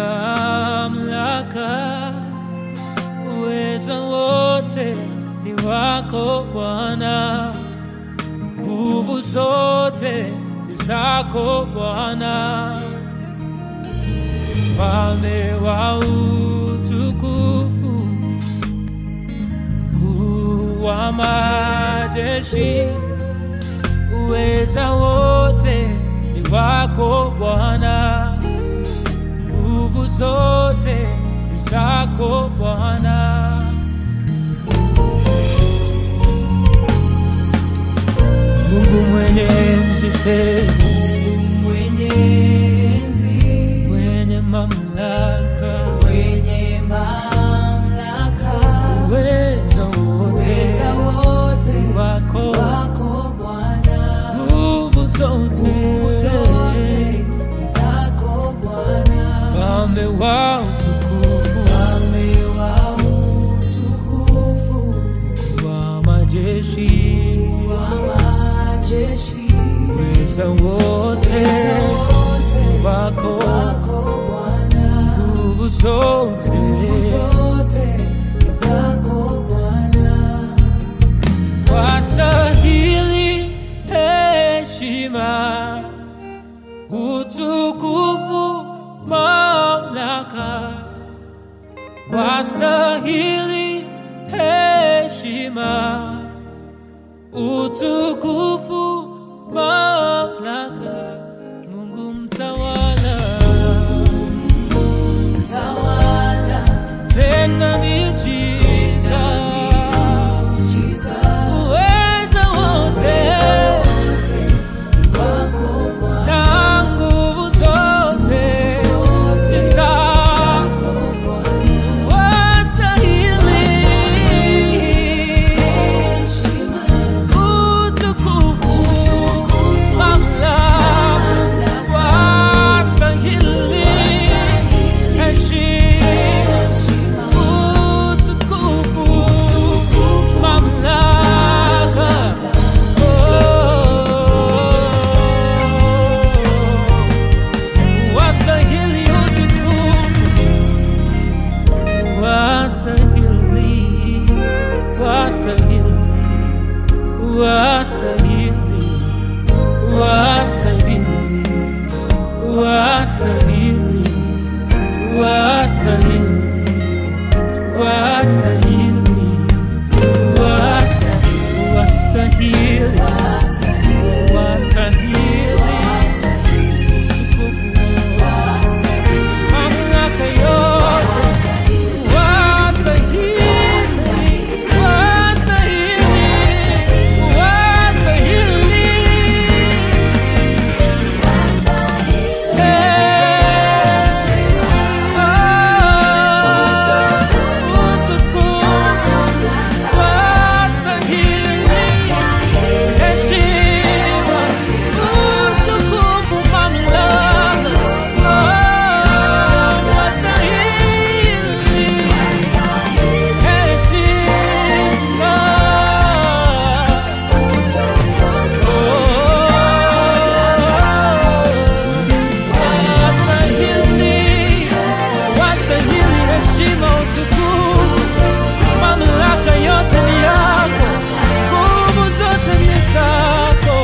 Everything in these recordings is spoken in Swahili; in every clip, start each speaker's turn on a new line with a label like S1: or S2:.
S1: mamlaka, uweza wote ni wako Bwana, nguvu zote ni zako Bwana, mfalme wa utukufu, mkuu wa majeshi, uweza wote ni wako Bwana, nguvu zote ni zako Bwana. Mungu mwenye enzi sema,
S2: mwenye enzi,
S1: mwenye mamlaka,
S2: mwenye mamlaka,
S1: uweza
S2: uweza
S1: wote
S2: wote
S1: wako,
S2: wako Bwana,
S1: nguvu zote,
S2: nguvu zote ni zako Bwana,
S1: mfalme wa utukufu,
S2: mfalme wa utukufu,
S1: wa majeshi,
S2: wa majeshi,
S1: uweza wote
S2: uweza wote
S1: wako,
S2: wako Bwana,
S1: nguvu zote
S2: nguvu zote ni zako Bwana.
S1: wastahili heshima, utukufu, mamlaka, wastahili heshima, utukufu, mamlaka, Mungu mtawala,
S2: Tawala,
S1: tena miujiza, uweza wote na nguvu zote ni zako, wastahili utukufu, mamlaka, wastahili heshima, utukufu, mamlaka, oh, wastahili utukufu, wastahili, wastahili, wastahili, wastahili, wastahili, wastahili, wastahili, wastahili, wastahili, wastahili, mamlaka yote, wastahili, wastahili, wastahili. Wastahili, wastahili heshima, utukufu, mamlaka yote ni yako, nguvu zote ni zako.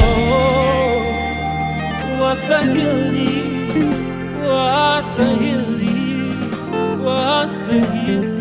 S1: Wastahili, wastahili, wastahili.